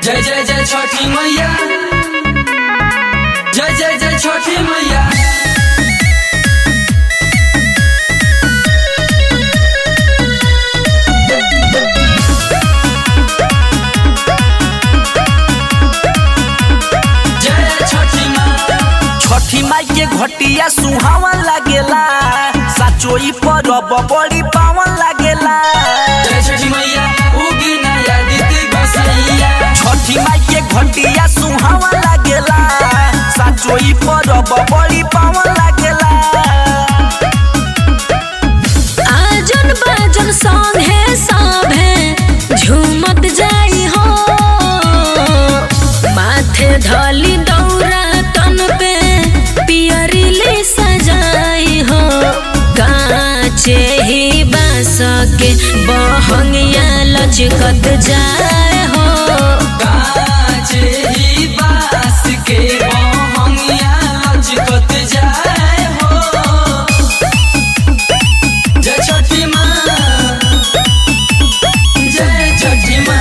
जय जय जय छठी मैया जय जय जय छठी मैया जय छठी माँ छठी माई के घटिया सुहावन लागेला साचोई परब बड़ी पावन लागेला जय छठी मैया उगी नया दीदी बसैया छठी माई के घटिया सुहावन लागेला साचोई परब बड़ी पावन लागेला आजन बाजन संगे साभे झूमत जाई हो माथे धली दौरा तन पे पियरी ले सजाई हो काचे ही बास के बहंगिया लचकत जाए हो काचे ही बास के बहंगिया लचकत जाए हो जय छठी माँ जय छठी माँ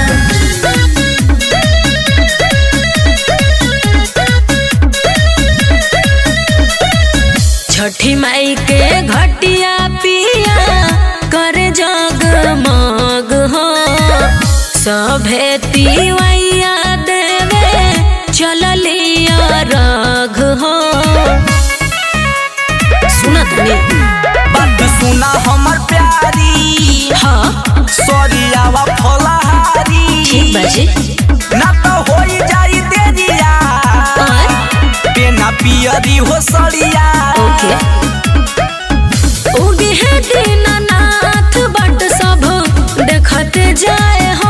छठी माई के घटिया पिया कर जगमग हो सभे तिवैया देवे चललिया रघ हो सुनत नहीं बात सुना हमर प्यारी हाँ सरियावा फलहारी ठीक बाजी ना तो होई जाई देरिया और पेना पियरी हो सड़िया ओके उगे है दीनानाथ बट सब देखत जाए हो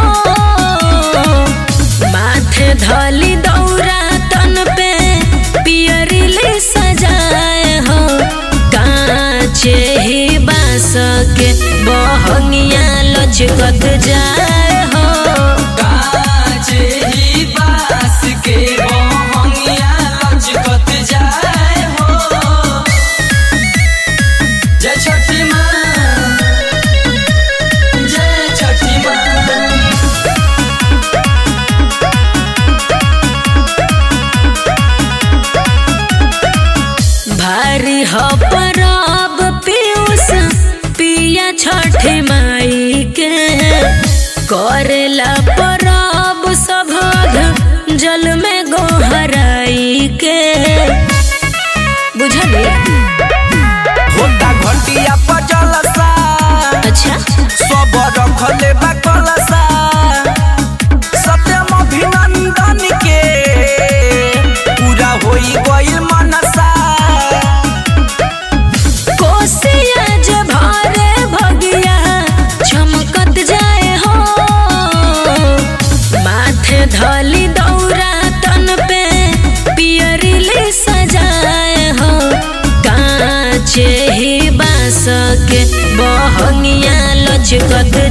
माथे धली दौरा तन पे पियरी ले सजाए हो काचे ही बास के बहंगिया लचकत जाए हो काचे ही बास के बहंगिया लचकत जाए हो जय छठी माँ जय छठी माँ भारी हो परब पीयूष पिया छठ माई के करेला परब सभग जल में गोहराई के बुझली होता घटिया पर जलसा अच्छा सब रखले बा कलसा सत्यम अभिनंदन के पूरा होई गइल मनसा कोसिया जे भारे भगिया चमकत जाए हो माथे धली दौरा तन पे पियरी ले सजाए हो काचे ही बास के बहंगिया लचकत